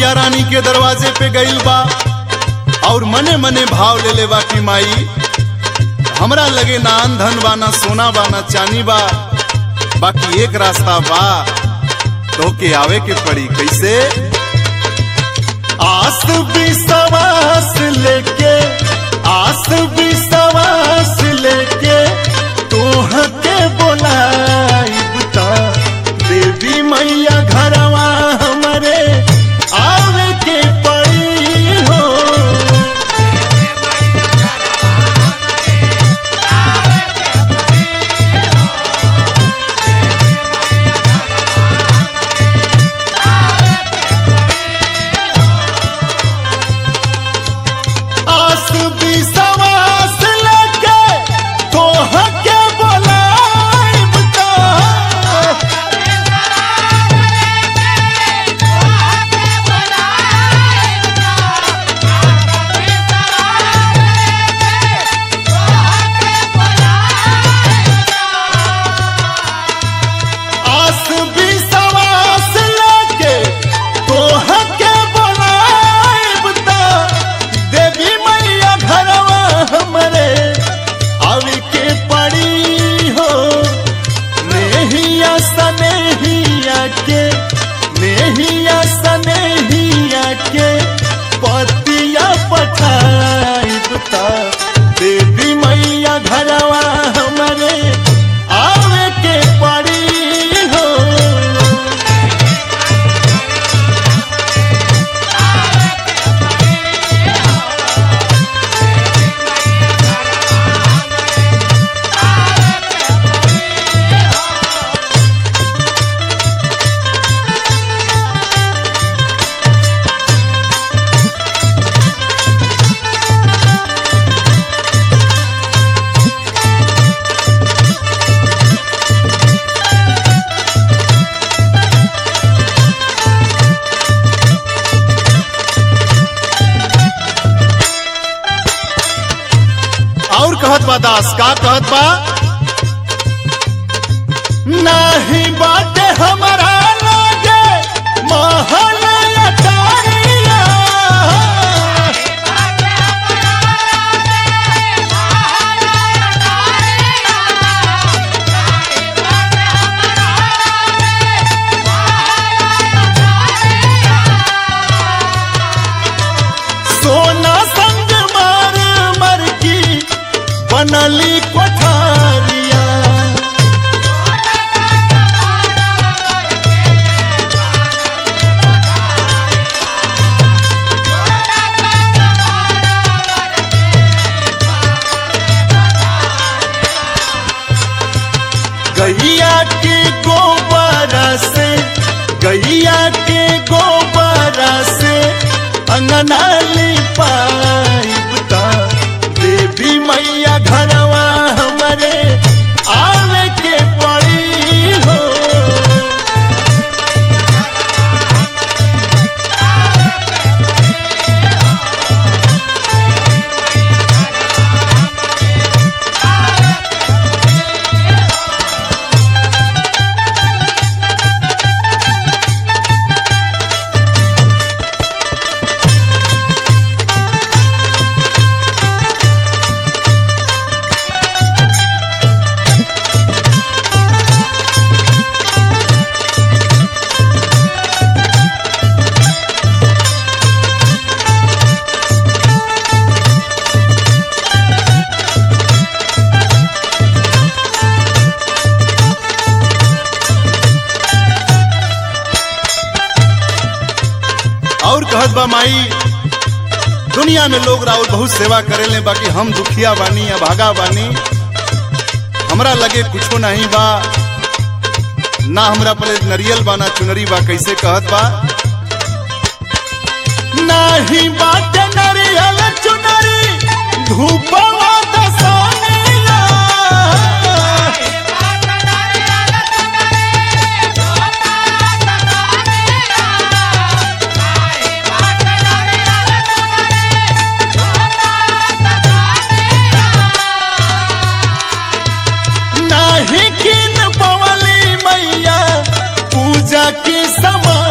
मैया रानी के दरवाजे पे गईल बा और मने मने भाव ले ले बा कि माई हमरा लगे ना धन बा ना सोना बा ना चानी बा बाकी एक रास्ता बा तो के आवे के पड़ी कैसे आस विश्वास लेके आस विश्वास लेके तोह के बोलाइब ता देवी मैया घरवा हमरे आवे के पड़ी हो आस विश्वास लेके तोह के बोलाइब ता आस विश्वास लेके तोह के बोलाइब ता देवी मैया घरवा हमरे आवे के पड़ी हो नेहिया सनेहिया के नेहिया सनेहिया के पतिया पठाइब ता देवी मैया घरवा हमरे आवे के पड़ी हो और कहत बा दास का कहत बा नाही बाटे हमारा लागे महल अटारिया सोना संग मार मर की बनली कोठारिया गैया के गोबर से गैया के गोबर से अंगना लिपाइब ता देवी मैया घरवा हमरे आवे के पड़ी हो और कहत बा माई दुनिया में लोग राउर बहुत सेवा करेले बाकी हम दुखिया बानी या भागा बानी हमरा लगे कुछो नहीं बा ना हमरा पले नरियल बा ना चुनरी बा कैसे कहत बा नाही बाटे नरियल चुनरी धूपवा दसानिया नाही किन पवली मैया पूजा की समा